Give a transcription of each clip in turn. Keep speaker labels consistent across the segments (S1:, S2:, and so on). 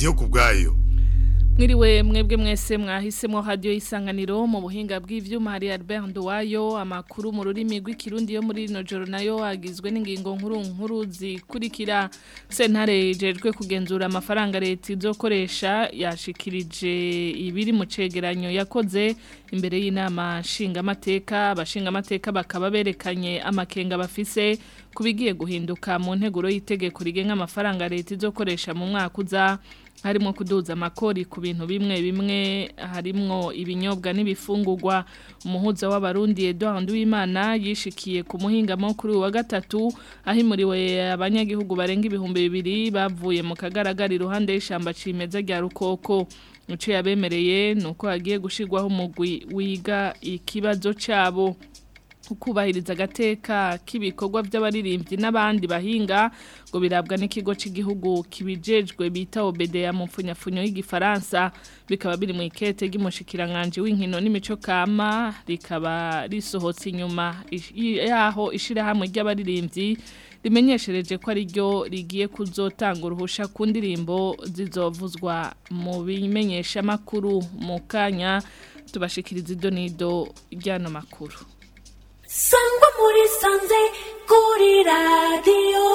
S1: ndiyo kubwayo
S2: Mwiriwe mwebwe mwese mwahisemo radio isanganiro mu buhinga bw'ivyuma hari Albert Nduwayo amakuru mu rurimi rw'ikirundi yo muri rino joro nayo agizwe n'ingingo nkuru nkuru zikurikira sentare ijejwe kugenzura amafaranga leta izokoresha yashikirije ibiri mu cegeranyo yakoze imbere y'inama nshingamateka abashingamateka bakaba berekanye amakenga bafise kubigiye guhinduka mu nteguro y'itegeko rigenga amafaranga leta izokoresha mu mwaka uza harimo kuduza amakori ku bintu bimwe bimwe harimwo ibinyobwa n'ibifungurwa umuhuza w'abarundi Edouard Uwimana yishikiye ku muhingamo kuri wa gatatu ahimuriwe abanyagihugu barenga ibihumbi bibiri bavuye mu kagaragara iruhande y'ishamba cimeza rya Rukoko Uco yabemereye nuko hagiye gushirwaho umugwi wiga ikibazo cabo ukubahiriza agateka k'ibikorwa by'abaririmbyi n'abandi bahinga ngo birabwa n'ikigo cy'igihugu kibijejwe bita obedeya mu mfunyafunyo y'igifaransa bikaba biri mu ikete ry'umushikiranganje w'inkino n'imico kama rikaba risohotse inyuma yaho ishirahamwe ry'abaririmbyi rimenyeshereje ko ari ryo rigiye kuzotanga uruhusha ku ndirimbo zizovuzwa mu bimenyeshamakuru mu kanya tubashikiriza idonido ry'ano makuru
S3: sangwa muri sanze kuri radiyo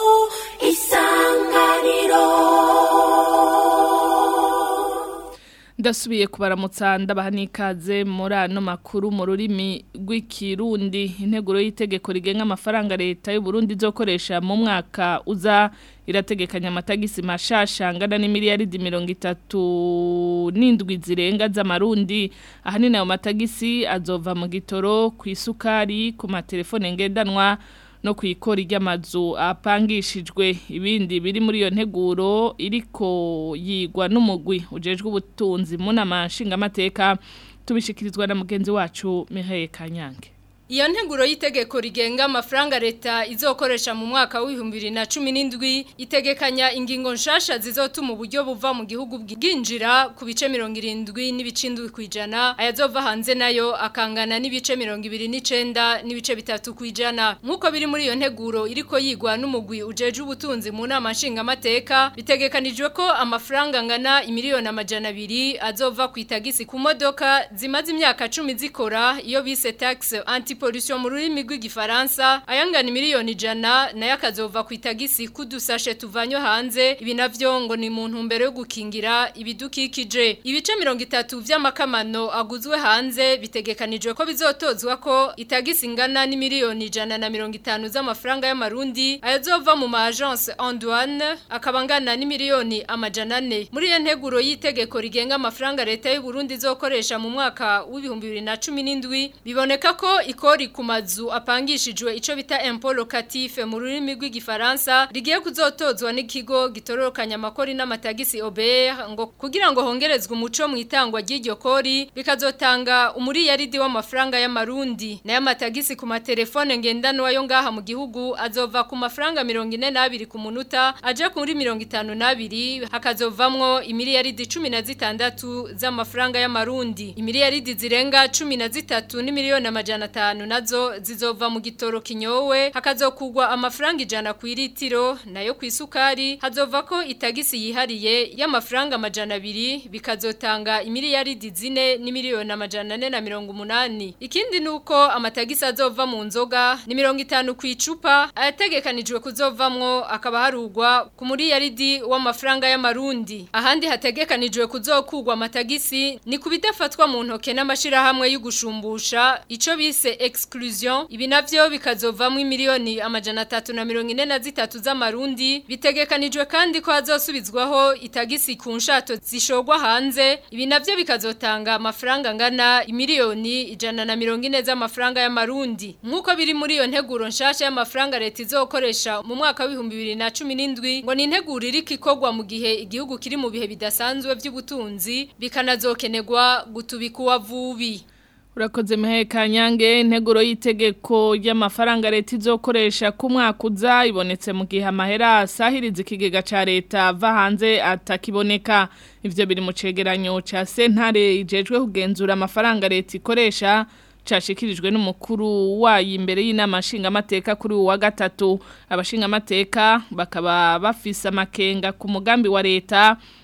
S3: isanganiro
S2: ndasubiye kubaramutsa ndabaha n'ikaze muri ano makuru mu rurimi rw'ikirundi integuro y'itegeko rigenga amafaranga leta y'u Burundi izokoresha mu mwaka uza irategekanya amatagisi mashasha angana n'imiliyaridi mirongo itatu n'indwi zirenga z'amarundi ahanini ayo matagisi azova mu gitoro ku isukari ku matelefone ngendanwa no ku ikori ry'amazu apangishijwe ibindi biri muri iyo nteguro iriko yigwa n'umugwi ujejwe ubutunzi mu nama nshingamateka tubishikirizwa na mugenzi wacu Mihaye Kanyange
S4: Iyo nteguro y'itegeko rigenga amafaranga leta izokoresha mu mwaka w'ibihumbi bibiri na cumi n'indwi itegekanya ingingo nshasha zizotuma uburyo buva mu gihugu bwinjira ku bice mirongo irindwi n'ibice indwi ku ijana ayazova hanze nayo akangana n'ibice mirongo ibiri n'icenda n'ibice bitatu ku ijana nk'uko biri muri iyo nteguro iriko yigwa n'umugwi ujeje ubutunzi mu nama nshingamateka bitegekanijwe ko amafaranga angana imiliyoni amajana abiri azova ku itagisi ku modoka zimaze imyaka cumi zikora iyo bise tax anti pollution mu rurimi rw'igifaransa ayangana miliyoni ijana nayo akazova ku itagisi kudusashe tuvanyo hanze ibi navyo ngo ni mu ntumbero yo gukingira ibidukikije ibice mirongo itatu vy'amakamano aguzwe hanze bitegekanijwe ko bizotozwa ko itagisi ingana ni miliyoni ijana na mirongo itanu z'amafaranga y'amarundi ayazova mu ma agence en douane akaba angana ni miliyoni amajana ane muri iyo nteguro y'itegeko rigenga amafaranga leta y'u Burundi izokoresha mu mwaka w'ibihumbi bibiri na cumi n'indwi biboneka ko ikori ku mazu apangishijwe ico bita impôt locatif mu rurimi rw'igifaransa rigiye kuzotozwa n'ikigo gitororokanya amakori n'amatagisi Aubert ngo kugira ngo hongerezwe umuco mu itangwa ry'iryo kori bikazotanga umuriyaridi w'amafaranga y'amarundi nayo amatagisi ku matelefone ngendanwa yo ngaha mu gihugu azova ku mafaranga 42 ku munota aje kuri 52 hakazovamwo imiliyaridi 16 z'amafaranga y'amarundi imiliyaridi zirenga 13 ni miliyoni amajana atanu nazo zizova mu gitoro kinyowe hakazokugwa amafaranga ijana ku iritiro nayo ku isukari hazova ko itagisi yihariye y'amafaranga amajana abiri bikazotanga imiliyaridi zine n'imiliyoni amajana ane na mirongo umunani ikindi nuko amatagisi azova mu nzoga ni mirongo itanu ku icupa ayategekanijwe kuzovamwo akaba harugwa ku muriyaridi w'amafaranga y'amarundi ahandi hategekanijwe kuzokugwa amatagisi ni ku bidafatwa mu ntoke n'amashirahamwe y'ugushumbusha ico bise exclusion ibi navyo bikazovamwo imiliyoni amajana atatu na mirongo ine na zitatu z'amarundi bitegekanijwe kandi ko hazosubizwaho itagisi ku nshato zishogwa hanze ibi navyo bikazotanga amafaranga angana imiliyoni ijana na mirongo ine z'amafaranga y'amarundi nk'uko biri muri iyo nteguro nshasha y'amafaranga leta izokoresha mu mwaka w'ibihumbi bibiri na cumi n'indwi ngo ni integuro iriko ikorwa mu gihe igihugu kiri mu bihe bidasanzwe vy'ubutunzi bikanazokenerwa gutubika uwavubi
S2: Urakoze mehe kanyange integuro y'itegeko ry'amafaranga leta izokoresha ku mwaka uza ibonetse mu gihe amahera asahiriza ikigega ca leta ava hanze atakiboneka ivyo biri mu cegeranyo ca sentare ijejwe kugenzura amafaranga leta ikoresha cashikirijwe n'umukuru wayo imbere y'inama nshingamateka kuri uwa gatatu abashingamateka bakaba bafise amakenga ku mugambi wa leta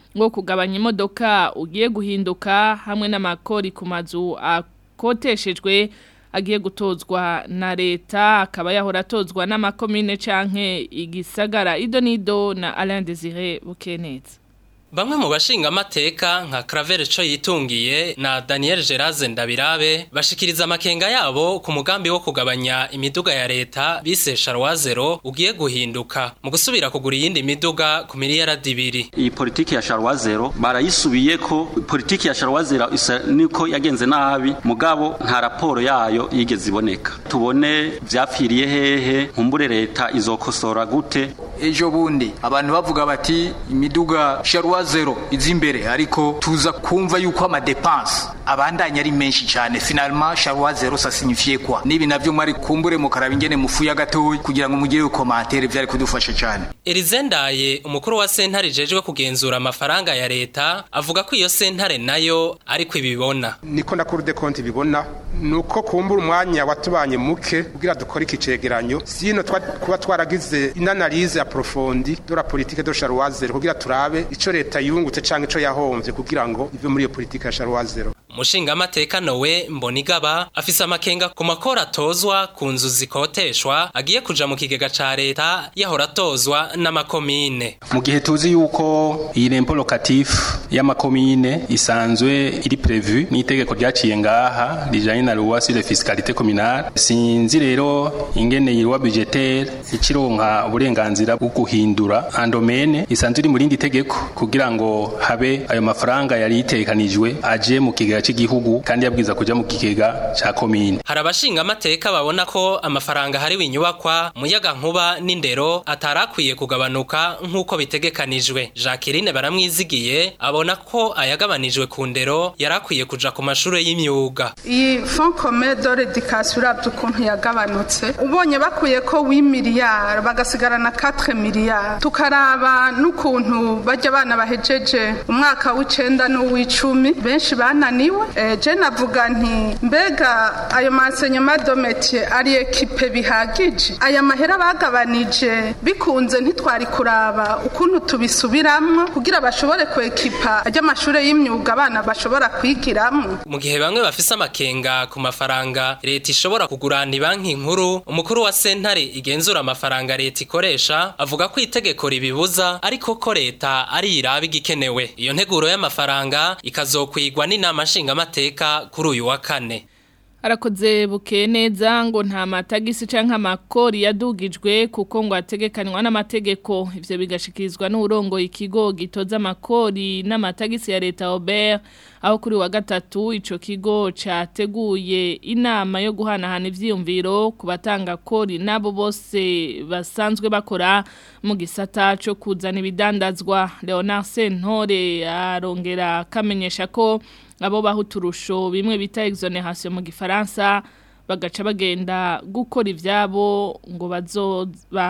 S2: ngo kugabanya imodoka ugiye guhinduka hamwe n'amakori ku mazu akoteshejwe agiye gutozwa na leta akaba yahora atozwa n'amakomine canke igisagara ido nido na Alain Désiré Bukeneza
S1: Bamwe mu bashinga amateka nka Claver co yitungiye na Daniel Geraze Ndabirabe bashikiriza amakenga yabo ku mugambi wo kugabanya imiduga ya leta bise Charwazero ugiye guhinduka mu gusubira kugura iyindi miduga ku miliyaradi ibiri.
S5: iyi politiki ya Charwazero barayisubiye ko politiki ya Charwazero isa niko yagenze nabi mugabo nta raporo yayo yigeze iboneka tubone vyapfiriye hehe nkumbure leta izokosora gute
S6: ejo bundi abantu bavuga bati imiduga sharwa zero izi imbere ariko tuza kumva yuko amadepanse abandanya ari menshi cyane finalement sharwa zero ça signifie quoi nibi navyo mwari kumbure mukaraba ingene mufuya gatoyi kugira ngo mugire komantere vyari kudufasha cyane
S1: Elizendaye umukuru wa sentare jejwe kugenzura amafaranga ya leta avuga ko iyo sentare nayo ariko ibibona.
S7: niko na kuri de konti bibona nuko kumbura umwanya watubanye muke kugira dukore iki cegeranyo sino twa- kuba twaragize inanalize aprofondi de la politique de Charwazero kugira turabe ico leta yungutse canke ico yahomvye kugira ngo ive muri iyo politique ya Charwazero
S1: Umushinga amateka Nowe Mbonigaba afise amakenga ku makora atozwa ku nzu zikoteshwa agiye kuja mu kigega ca leta yahora atozwa n'amakomine.
S8: mu gihe tuzi yuko iyi rempo locatif y'amakomine isanzwe iri prevu n'itegeko ryaciye ngaha rijanye na loi sur la fiscalité communale sinzi rero ingene iyi loi budgetaire ikironka uburenganzira bwo guhindura andomene isanzwe iri mu rindi tegeko kugira ngo habe ayo mafaranga yari yitekanijwe aje mu kigega cy'igihugu kandi yabwiza kuja mu kigega ca komine
S1: Hari abashinga amateka babona ko amafaranga hariwe inyubakwa muyaga nkuba n'indero atarakwiye kugabanuka nk'uko bitegekanijwe. Jacqueline baramwizigiye abona ko ayagabanijwe ku ndero yarakwiye kuja ku mashure y'imyuga.
S9: iyi fond commun de l'éducation urabye ukuntu yagabanutse ubonye bakuye ko wi miliyari bagasigarana 4 miliyari tukaraba n'ukuntu bajya abana bahejeje umwaka w'icenda n'uw'icumi benshi bananiwe Eh, je navuga nti mbega ayo masenyoma dometier ari ekipe bihagije aya mahera bagabanije bikunze ntitwari kuraba ukuntu tubisubiramwo kugira bashobore kwekipa ajya amashure y'imyuga abana bashobora kwigiramwo
S1: Mu gihe bamwe bafise amakenga ku mafaranga leta ishobora kugurana banki nkuru umukuru wa sentare igenzura amafaranga leta ikoresha avuga ko itegeko ribibuza ariko ko leta ari iraba igikenewe iyo nteguro y'amafaranga ikazokwigwa n'inama nshingamateka kuri uyu wa kane
S2: Arakoze buke neza ngo nta matagisi canke amakori yadugijwe kuko ngo ategekanywa n'amategeko ivyo bigashikirizwa n'urongo ikigo gitoza amakori n'amatagisi ya leta Aubert aho kuri wa gatatu ico kigo categuye inama yo guhanahana ivyiyumviro ku batanga kori nabo bose basanzwe bakora mu gisata co kuzana ibidandazwa Leonard Sentore arongera kamenyesha ko abo baha uturusho bimwe bita exoneration mu gifaransa bagaca bagenda gukora ivyabo ngo bazo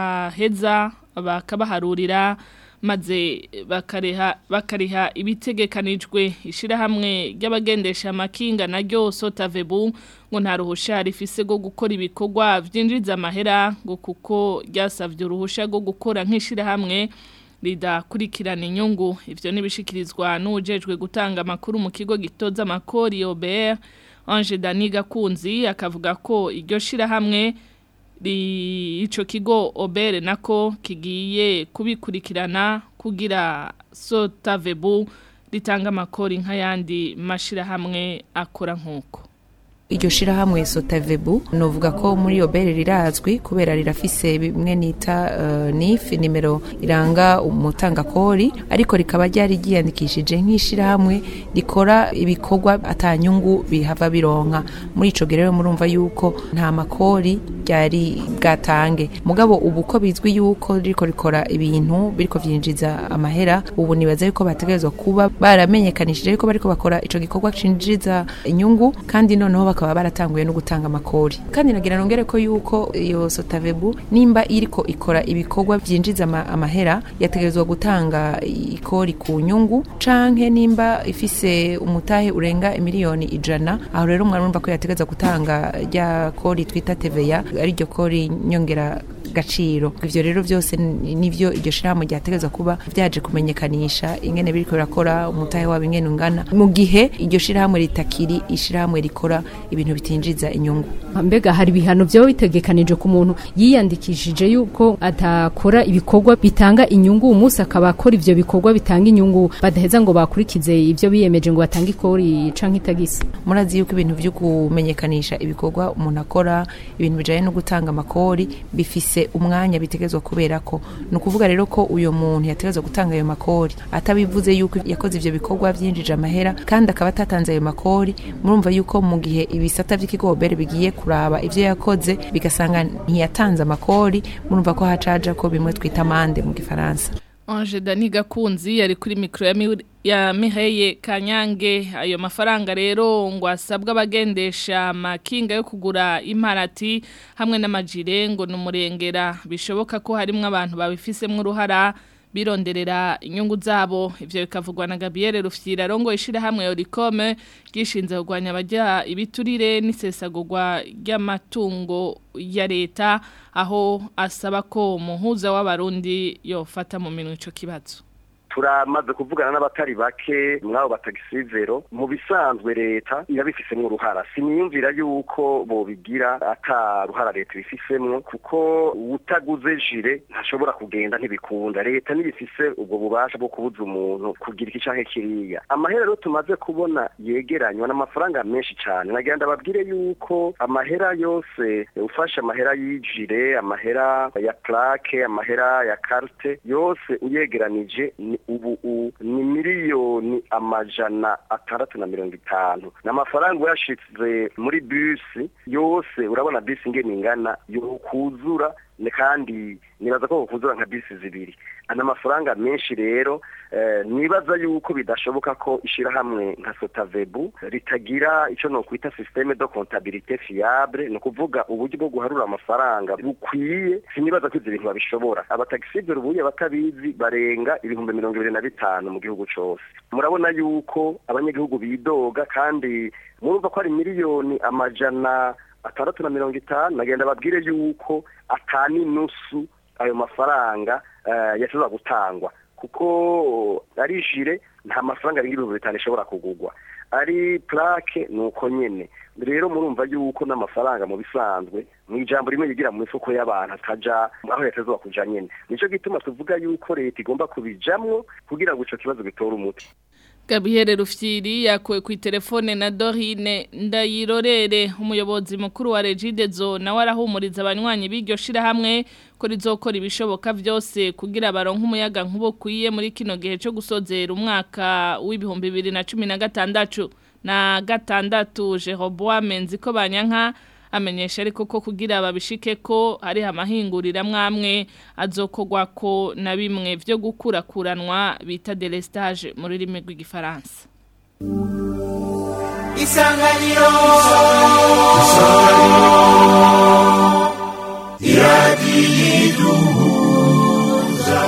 S2: baheza bakabaharurira maze bakareha bakariha ibitegekanijwe ishirahamwe ry'abagendesha amakinga naryo sotavebu ngo nta ruhusha rifise rwo gukora ibikorwa vyinjiza amahera ngo kuko ryasavye uruhusha rwo gukora nk'ishirahamwe ridakurikirana inyungu ivyo nibishikirizwa n'ujejwe gutanga amakuru mu kigo gitoza amakori Aubert Ange Daniga Kunzi akavuga ko iryo shirahamwe ri ico kigo Aubert nako kigiye kubikurikirana kugira Sotavebu ritanga amakori nk'ayandi mashirahamwe akora nk'uko
S10: iryo shirahamwe sotavebu novuga ko muri obere rirazwi kubera rirafise bimwe nita uh, nif nimero iranga umutangakori ariko rikaba ryari ryiyandikishije nk'ishirahamwe rikora ibikorwa atanyungu bihava bironka muri ico gihe rero murumva yuko nta makori ryari bwatange mugabo ubu ko bizwi yuko riko rikora ibintu biriko vyinjiza amahera ubu nibaza yuko bategerezwa kuba baramenyekanishije yuko bariko bakora ico gikorwa cinjiza inyungu kandi noneho bakaba baratanguye no gutanga amakori kandi nagira nongere ko yuko iyo sotavebu nimba iriko ikora ibikorwa byinjiza ama, amahera yategerezwa gutanga ikori ku nyungu canke nimba ifise umutahe urenga miliyoni ijana aho rero mwarumva ko yategerezwa gutanga rya kori twita TVA ari ryo kori nyongera gaciro ivyo rero byose nivyo iryo shirahamwe ryategerezwa kuba vyaje kumenyekanisha ingene biriko birakora umutahe wabo ingene ungana mu gihe iryo shirahamwe ritakiri ishirahamwe rikora ibintu bitinjiza inyungu
S11: mbega hari ibihano vyo bitegekanije ku muntu yiyandikishije yuko atakora ibikorwa bitanga inyungu umunsi akaba akora ivyo bikorwa bitanga inyungu badaheza ngo bakurikize ivyo biyemeje ngo batange ikori canke itagisi
S10: murazi yuko ibintu vyo kumenyekanisha ibikorwa umuntu akora ibintu bijanye no gutanga amakori bifise umwanya bitegerezwa kubera ko ni ukuvuga rero ko uyu muntu yategerezwa gutanga ayo makori atabivuze yuko yakoze ivyo bikorwa vyinjije amahera kandi akaba atatanze ayo makori murumva yuko mu gihe ibisata vy'ikigobere bigiye kuraba ivyo yakoze bigasanga ntiyatanze amakori murumva ko hacaja ko bimwe twita amande mu gifaransa
S2: Ange Dani Gakunzi yari kuri mikro ya, mi, ya Miheye Kanyange ayo mafaranga rero ngo asabwa abagendesha makinga yo kugura imparati hamwe n'amajire ngo numurengera bishoboka ko harimo abantu babifisemo uruhara bironderera inyungu zabo ivyo bikavugwa na Gabriel Rufyira rongo ishira hamwe Oricome gishinze kugwanya abajya ibiturire n'isesagurwa ry'amatungo ya leta aho asaba ko umuhuza w'abarundi yofata mu minwe ico kibazo
S12: turamaze kuvugana n'abatari bake mwabo batagisizero mu bisanzwe leta irabifisemo uruhara siniyumvira yuko bobigira ata ruhara leta ibifisemwo kuko utaguze jire ntashobora kugenda ntibikunda leta nibifise ubwo bubasha bwo kubuza umuntu kugira iki canke kiriya amahera rero tumaze kubona yegeranywa n'amafaranga menshi cyane nagira ndababwire yuko amahera yose ufashe amahera y'ijire amahera ya plaque amahera ya carte yose uyegeranije ni ubu ni miliyoni amajana atandatu na mirongo itanu ni amafaranga uyashitse muri bisi yose urabona bisi ingene ingana yokuzura kandi nibaza ko kuzura nka bisi zibiri ana amafaranga menshi rero nibaza yuko bidashoboka ko ishirahamwe nka sotavebu ritagira icyo no kwita systeme de comptabilité fiable ni ukuvuga uburyo bwo guharura amafaranga bukwiye sinibaza ko ivyo bintu babishobora abatagisivyo ubuye batabizi barenga ibihumbi mirongo ibiri na bitanu mu gihugu cose murabona yuko abanyagihugu bidoga kandi murumva ko ari miliyoni amajana atandatu na mirongo itanu nagenda babwire yuko atani nusu ayo mafaranga yashobora gutangwa kuko ari jire nta mafaranga arenga ibihumbi bitanu ishobora kugurwa ari plaque ni uko nyene rero murumva yuko n'amafaranga mu bisanzwe mu ijambo rimwe yigira mu mifuko y'abantu ataja aho yatezwa kuja nyene nico gituma tuvuga yuko leta igomba kubijamwo kugira ngo ico kibazo gitore umuti
S2: Gabriel Rufyiri yakuwe ku telefone na Dorine Ndayirorere umuyobozi mukuru wa Regidezo nawe arahumuriza abanywanyi b'iryo shira hamwe ko rizokora ibishoboka byose kugira baronke umuyaga nkubo kwiye muri kino gihe cyo gusozera umwaka w'ibihumbi 2016 na gatandatu Jeroboam Nziko banyanka amenyesha ariko ko kugira babishike ko hari amahingurira mwamwe azokogwa ko na bimwe byo gukurakuranwa bita delestage mu rurimi rw'igifaransa
S13: isanganiro isanganiro iradiyiduhuza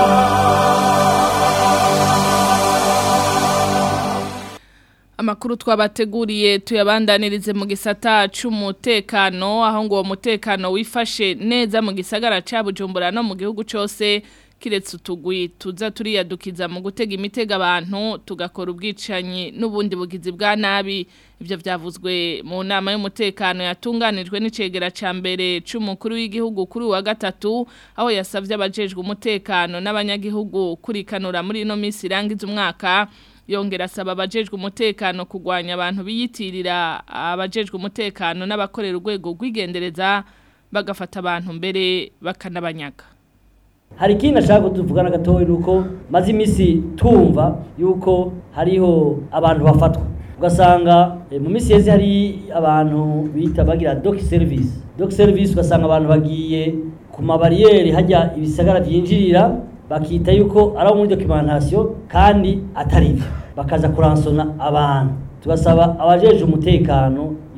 S2: Amakuru twabateguriye tuyabandanirize mu gisata c'umutekano aho ngo uwo mutekano wifashe neza mu gisagara ca Bujumbura no mu gihugu cose kiretse utugwi tuza turiyadukiza mu gutega imitega abantu tugakora ubwicanyi n'ubundi bugizi bwa nabi ibyo byavuzwe mu nama y'umutekano yatunganijwe n'icegera ca mbere c'umukuru w'igihugu kuri wa gatatu aho yasavye abajejwe umutekano n'abanyagihugu kurikanura muri ino minsi irangiza umwaka yongera asaba abajejwe umutekano kugwanya abantu biyitirira abajejwe umutekano n'abakorera urwego rw'igendereza bagafata abantu mbere bakanabanyaga
S14: hari ikindi nashaka kutuvugana gatoya nuko maze iminsi tumva yuko hariho abantu bafatwa ugasanga mu minsi yeze hari abantu bita bagira doc service doc service ugasanga abantu bagiye ku mabariyeri hajya ibisagara byinjirira bakita yuko ari abo muri documentation kandi atari byo bakaza kuransona abantu tugasaba abajeje umutekano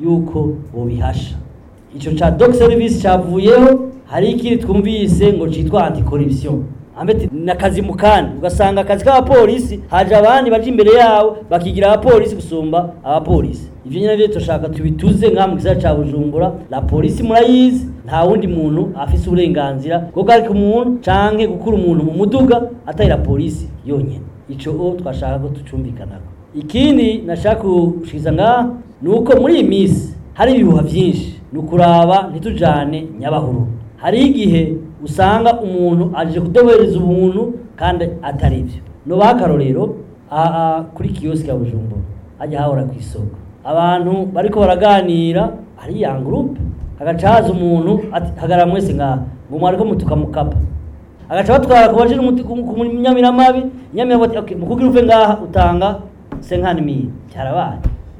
S14: yuko bobihasha ico ca dog service cavuyeho hari ikindi twumvise ngo citwa anticorruption ambete nakazi mukandi ugasanga akazi k'abapolisi haje abandi baje imbere yawo bakigira abapolisi gusumba abapolisi ivyo nyine navyo tushaka tubituze nka mu gisagara ca Bujumbura la polisi murayizi nta wundi muntu afise uburenganzira bwo guharika umuntu canke gukura umuntu mu muduga atari la polisi yonyene ico o twashaka ko tucumvikanako ikindi nashaka gushikiza ngaha ni uko muri iyi minsi hari ibihuha vyinshi ni ukuraba ntitujane nyabahuru hari igihe usanga umuntu aje kudobereza ubuntu kandi atari byo no bakarorero aha kuri kiosk ya Bujumbura ajya hahora ku isoko abantu bariko baraganira ari ya groupe agaca haza umuntu ati hagara mwese ngaha ngo mwariko mutuka mukapa agaca batwara ku baje ku nyamiramabi nyamiramabi ati okay mukugira uve ngaha utanga 50000 cyarabaye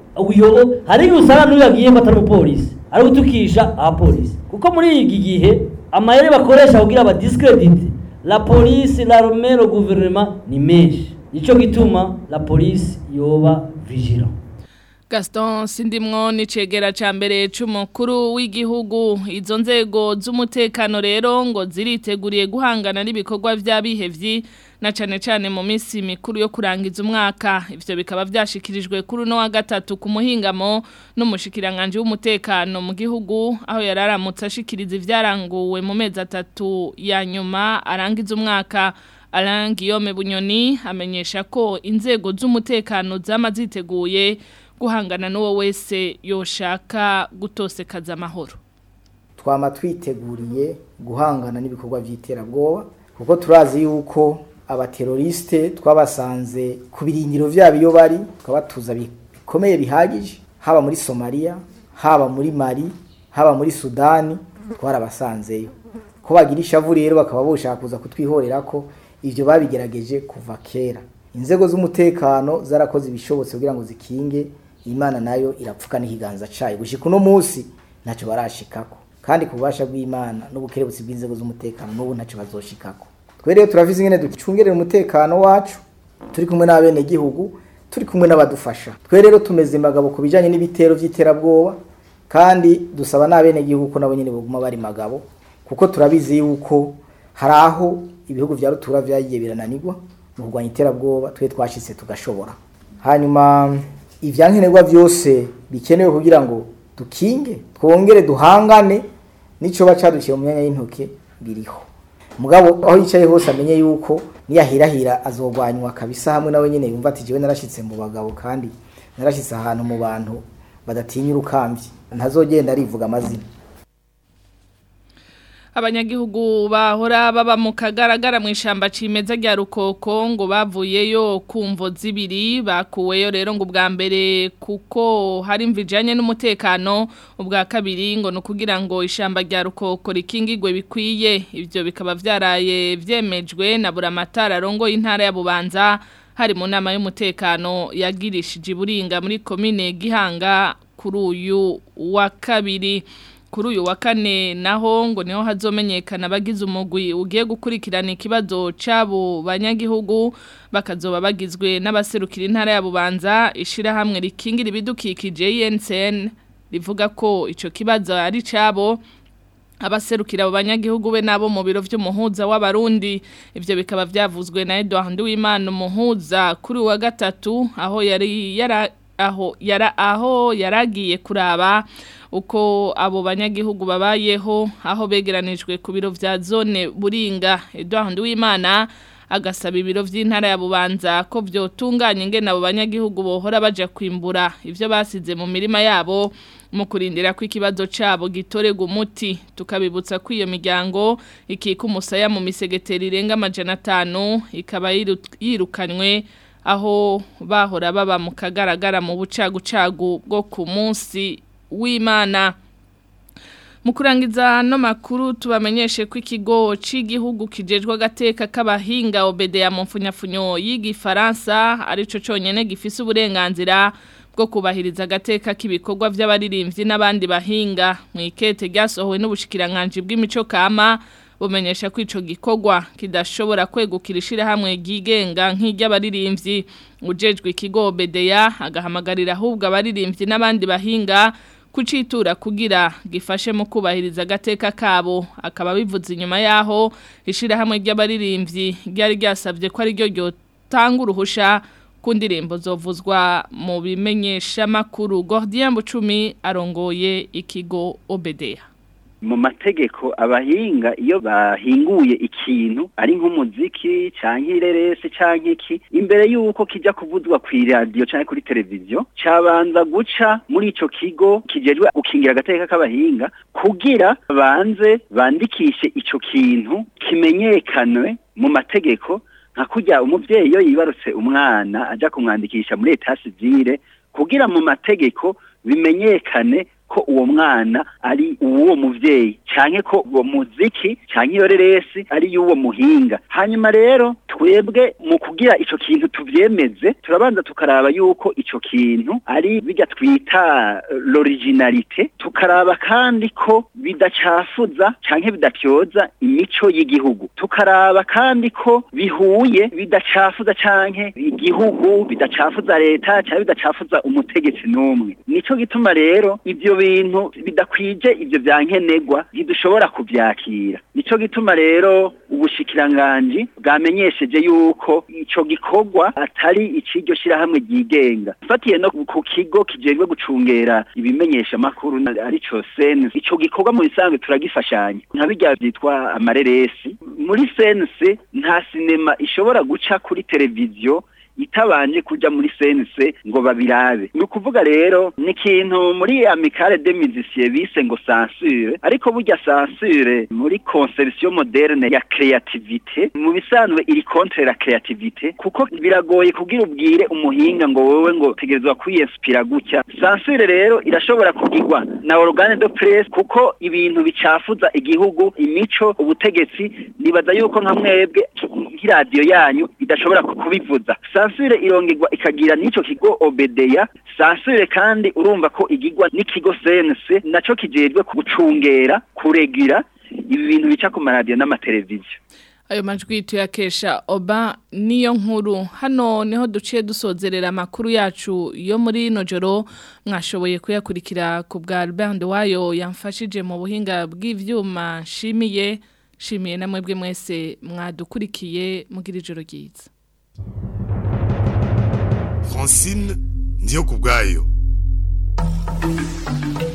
S14: uyo hari usanga n'uyu yagiye ko atari umupolisi ari gutukisha abapolisi kuko muri iki gihe amayeri bakoresha kugira aba discredit la police l'armée le gouvernement ni menshi nico gituma la police yoba vigilant
S2: Gaston Sindimwo ni cegera ca mbere c'umukuru w'igihugu izo nzego z'umutekano rero ngo ziriteguriye guhangana n'ibikorwa vy'abihevyi na cane cane mu minsi mikuru yo kurangiza umwaka ivyo bikaba vyashikirijwe kuri no wa gatatu ku muhingamo n'umushikiranganje w'umutekano mu gihugu aho yararamutse ashikiriza ivyaranguwe mu mezi atatu ya nyuma arangiza umwaka Alain Guillaume Bunyoni amenyesha ko inzego z'umutekano zama ziteguye guhangana n'uwo wese yoshaka gutosekaza amahoro
S15: twama twiteguriye guhangana n'ibikorwa by'iterabwoba kuko turazi yuko abateroriste twabasanze ku birindiro byabo iyo bari twabatuza bikomeye bihagije haba muri somaliya haba muri mari haba muri sudani twarabasanzeyo ko bagira ishavu rero bakaba boshaka kuza kutwihorera ko ibyo babigerageje kuva kera inzego z'umutekano zarakoze ibishobotse kugira ngo zikinge imana nayo irapfuka n'ikiganza cayo gushika uno munsi ntacyo barashikako kandi ku bubasha bw'imana n'ubukerebutsi bw'inzego z'umutekano n'ubu ntacyo bazoshikako twe rero turavize ingene ducungerera umutekano wacu turi kumwe n'abenegihugu turi kumwe n'abadufasha twe rero tumeze magabo ku bijanye n'ibitero vy'iterabwoba kandi dusaba n'abenegihugu ko nabo nyene boguma bari magabo kuko turabizi yuko hari aho ibihugu vya rutura vyagiye birananirwa mu kurwanya iterabwoba twe twashitse tugashobora hanyuma ivyankenerwa vyose bikenewe kugira ngo dukinge twongere duhangane nico bacadukiye mu myanya y'intoke biriho mugabo aho yicaye hose amenye yuko niyahirahira azogwanywa kabisa hamwe nawe nyene yumva ati jewe narashitse mu bagabo kandi narashitse ahantu mu bantu badatinya urukamvyi ntazogenda arivuga amazina
S2: abanyagihugu bahora baba mu kagaragara mu ishamba cimeza rya rukoko ngo bavuyeyo kumvo zibiri bakuweyo rero ngo ubwa mbere kuko hari imvijanye n'umutekano ubwa kabiri ngo nukugira ngo ishamba rya rukoko rikingirwe bikwiye ivyo bikaba vyaraye vyemejwe na buramatara rongo y'intara ya Bubanza hari mu nama y'umutekano yagirishije iburinga muri komine Gihanga kuri uyu wa kabiri kuri uyu wa kane naho ngo niho hazomenyekana abagize umugwi ugiye gukurikirana ikibazo cy'abo banyagihugu bakazoba bagizwe n'abaserukira intara ya Bubanza ishirahamwe rikingira ibidukikije INCN rivuga ko ico kibazo ari cabo abaserukira abo banyagihugu be nabo mu biro vy'umuhuza w'abarundi ivyo bikaba vyavuzwe na Edouard Nduwimana umuhuza kuri wa gatatu aho yari yara aho yara aho yaragiye kuraba uko abo banyagihugu babayeho aho begeranijwe ku biro vya zone buringa Edouard Nduwimana agasaba ibiro vy'intara ya Bubanza ko vyotunganya ingene abo banyagihugu bohora baja kwimbura ivyo basize mu mirima yabo mu kurindira ko ikibazo cabo gitorega umuti tukabibutsa ko iyo miryango ikika umusaya mu misegeteri irenga amajana atanu ikaba yirukanywe aho bahora baba mu kagaragara mu bucagucagu bwo ku munsi w'imana mu kurangiza no makuru tubamenyeshe ko ikigo cy'igihugu kijejwe agateka k'abahinga obedeya mu mfunyafunyo y'igifaransa arico cyonyine gifise uburenganzira bwo kubahiriza agateka k'ibikorwa by'abaririmbyi n'abandi bahinga mu ikete ryasohowe n'ubushikiranganje bw'imico kama bumenyesha ko ico gikorwa kidashobora kwegukira ishirahamwe ryigenga nk'iry'abaririmbyi ujejwe ikigo bedeya agahamagarira ahubwo abaririmbyi n'abandi bahinga kucitura kugira gifashe mu kubahiriza agateka kabo akaba bivuze inyuma yaho ishirahamwe ry'abaririmbyi ryari ryasabye ko ari ryo ryotanga uruhusha ku ndirimbo zovuzwa mu bimenyesha makuru Gordien Bucumi arongoye ikigo Obedeya
S16: mu mategeko abahinga iyo bahinguye ikintu ari nk'umuziki canke ireresi canke iki imbere yuko kija kuvuzwa ku radio canke kuri televiziyo cabanza guca muri ico kigo kijejwe gukingira agateka k'abahinga kugira banze bandikishe ico kintu kimenyekanwe mu mategeko nka kurya umuvyeyi iyo yibarutse umwana aja kumwandikisha muri etat civile kugira mu mategeko bimenyekane ko uwo mwana ari uwo muvyeyi canke ko uwo muziki canke iyo reresi ari y'uwo muhinga hanyuma rero twebwe mu kugira ico kintu tuvyemeze turabanza tukaraba yuko ico kintu ari bijya twita l'originalité tukaraba kandi ko bidacafuza canke bidatyoza imico y'igihugu tukaraba kandi ko bihuye bidacafuza canke igihugu bidacafuza leta canke bidacafuza umutegetsi n'umwe nico gituma rero ivyo bintu bidakwije ivyo vyankenegwa ntidushobora kuvyakira nico gituma rero ubushikiranganji bwamenyesheje yuko ico gikorwa atari iciryo shirahamwe ryigenga fatiye no ku kigo kijejwe gucungera ibimenyesha makuru arico sense ico gikorwa mu bisanzwe turagifashanya nka birya vyitwa amareresi muri sense nta sinema ishobora guca kuri televiziyo itabanje kuja muri sense ngo babirabe ni ukuvuga rero ni ikintu muri amicale de musiciens bise ngo censure ariko burya censure muri conception moderne ya creativité mu bisanzwe iri contre la creativité kuko biragoye kugira ubwire umuhinga ngo wowe ngo tegerezwa kwiyinspira gutya censure rero irashobora kugirwa na organe de presse kuko ibintu bicafuza igihugu imico ubutegetsi nibaza yuko nka mwebwe nk'iradiyo yanyu idashobora kubivuza sansure irongegwa ikagira n'ico kigo obedeya sansure kandi urumva ko igigwa n'ikigo sense naco kijejwe gucungera kuregira ibi bintu bica ku maradiyo n'amateleviziyo
S2: ayo majwi tuyakesha oba niyo nkuru hano niho duciye dusozerera amakuru yacu yo muri ino joro mwashoboye kuyakurikira ku bwa Albert wayo yamfashije mu buhinga bw'ivyuma nshimiye shimiye na mwebwe mwese mwadukurikiye mugira ijoro ryiza
S17: Francine ndiyo kubwayo